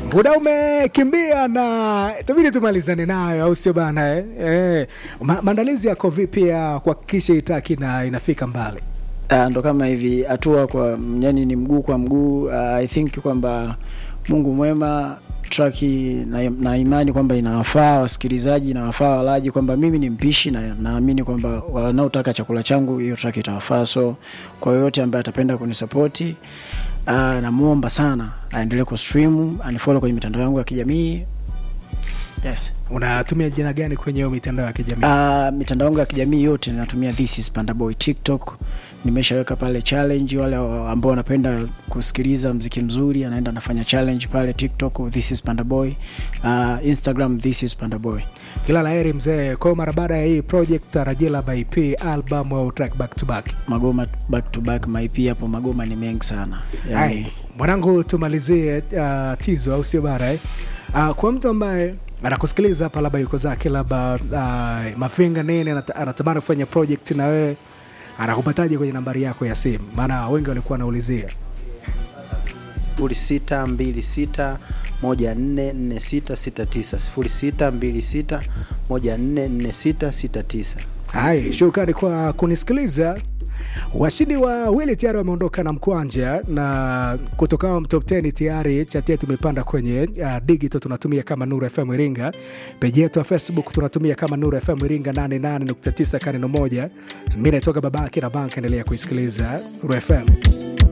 muda umekimbia na itabidi tumalizane nayo, au sio bana eh? Eh, ma maandalizi yako vipi ya kuhakikisha itaki na inafika mbali? Uh, ndo kama hivi hatua kwa yani ni mguu kwa mguu. Uh, I think kwamba Mungu mwema traki na, na imani kwamba inawafaa wasikilizaji inawafaa walaji, kwamba mimi ni mpishi na naamini kwamba wanaotaka chakula changu hiyo track itawafaa. So kwa yoyote ambaye atapenda kunisapoti uh, namuomba sana aendelee kustream, anifollow kwenye mitandao yangu ya kijamii yes. Unatumia jina gani kwenye hiyo mitandao ya kijamii? Uh, mitandao yangu ya kijamii yote ninatumia this is Panda Boy. TikTok nimeshaweka pale challenge, wale ambao wanapenda kusikiliza mziki mzuri anaenda anafanya challenge pale TikTok, this is Panda Boy. Uh, Instagram this is Panda Boy. Kila la heri mzee. Kwa mara baada ya hii project tarajia labda EP album au track back to back. Magoma back to back, maipi hapo magoma ni mengi sana Hai, yani, mwanangu tumalizie uh, tizo au sio bara eh? Uh, kwa mtu ambaye anakusikiliza hapa labda yuko zake labda uh, mafinga nini anata- anatamani kufanya project na wewe anakupataje kwenye nambari yako ya simu? Maana wengi walikuwa wanaulizia. sifuri sita mbili sita moja nne nne sita sita tisa sifuri sita mbili sita moja nne nne sita sita tisa. Hai, shukrani kwa kunisikiliza. Washindi wawili tayari wameondoka na mkwanja, na kutoka top 10 tayari chati yetu imepanda kwenye uh, digital tunatumia kama Nuru FM Iringa, peji yetu ya Facebook tunatumia kama Nuru FM Iringa 88.9 kaneno moja. Mimi naitoka babake na banka, endelea kuisikiliza Nuru FM.